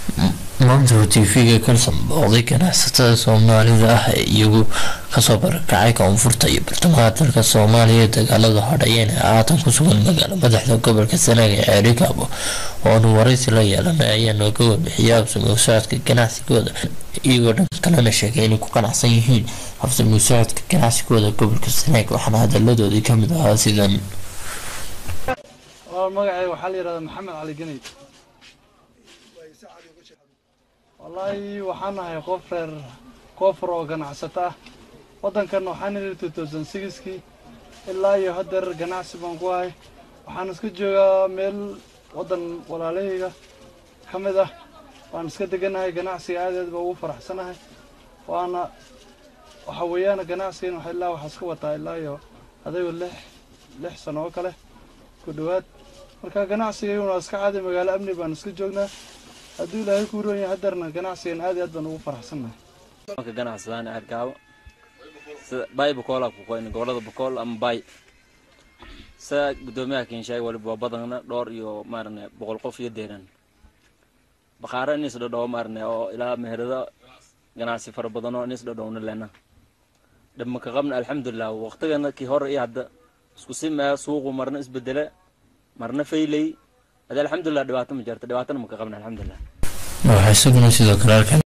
maanta uu tv-ga kalsan booqday ganacsatada soomaalida ah ee iyagu kasoo barakacay koonfurta iyo bartamaha dalka soomaaliya ee dagaalada hodhayeen ee haatan ku sugan magaalo madaxda gobolka sanaag ee ceerigaabo oonu waraysi la yeelanay ayaa nooga warbixiyay habsami u socodka ganacsigooda iyagoo dhan kalena sheegay inay ku qanacsan yihiin habsami u socodka ganacsigooda gobolka sanaag waxaana hadaladoodii kamid ahaa sidan magacayga waxaa la yihahdaa maxamed cali ganey wallaahi waxaan nahay qof reer koofur oo ganacsato ah waddankan waxaan nidhi two thousand sixkii ilaa iyo haddeer ganacsi baan ku ahay waxaan iska joogaa meel waddan walaalahayga ka mid ah waan iska deganahay ganacsiga aad aad baa ugu faraxsanahay waana waxa weeyaan ganacsigan wax ilaa waxaa iska wataa ilaa iyo adaygo lix lix sano oo kale ku dhowaad marka ganacsigayuna waa iska caadi magaalo amni baan iska joognaa hadduu ilaahay ku roon yahay haddeerna ganacsigan aad iyo aad baan ugu faraxsannahay marka ganacsadaan arkaabo sida bay bakool ku qoyn gobolada bakool ama bay sida gudoomiyaha kinshaay waliba waa badana dhowr iyo maarane boqol qof iyo deeran baqaara inis dhadhow maarane oo ilaa meherado ganacsi fara badan oo inis dhadhowna lena dhibma ka qabna alxamdulilah waqtigana kii hore iyo hadda isku simaya suuqu marna isbedele marna faylay hada alxamdulilah dhibaato ma jirta dhibaatana ma ka qabna alxamdulilah waxaa isaguna sidoo kale halkan